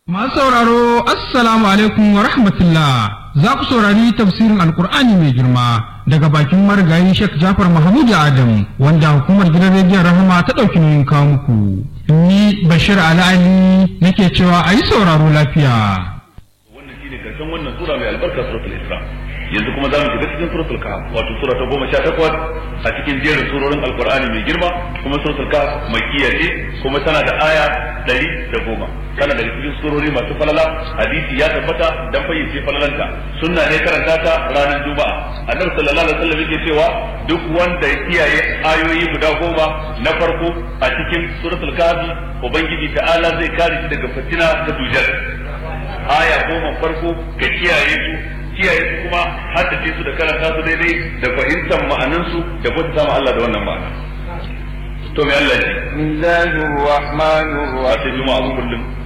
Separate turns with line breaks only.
Masu sauraro, Assalamu alaikum wa rahmatullah. Za ku saurari tafsirin Alkur'ani mai girma daga bakin marigayi Sheikh Jafar Mahmud Adam wanda hukumar gidan rediyon Rahama ta ɗauki nauyin kawo muku. Ni Bashir Ali nake cewa a yi sauraro lafiya.
Wannan shine karshen wannan sura mai albarka suratul Isra. Yanzu kuma za mu shiga cikin suratul Kahf wato sura ta goma sha takwas a cikin jerin surorin Alkur'ani mai girma kuma suratul Kahf makkiya ce kuma tana da aya ɗari da goma. tana daga cikin surori masu falala hadisi ya tabbata dan fayyace falalanta sunna ne karanta ta ranar juma'a annabi sallallahu alaihi wasallam yake cewa duk wanda ya kiyaye ayoyi guda goma na farko a cikin suratul kahfi ubangiji ta'ala zai kare shi daga fitina ta dujar aya goma farko ka kiyaye su kiyaye su kuma haddace su da karanta su daidai da fahimtar ma'anansu da bauta sama Allah da wannan ma'ana to me Allah ya ce
بسم الله الرحمن
a ce
الرحيم
juma'a kullum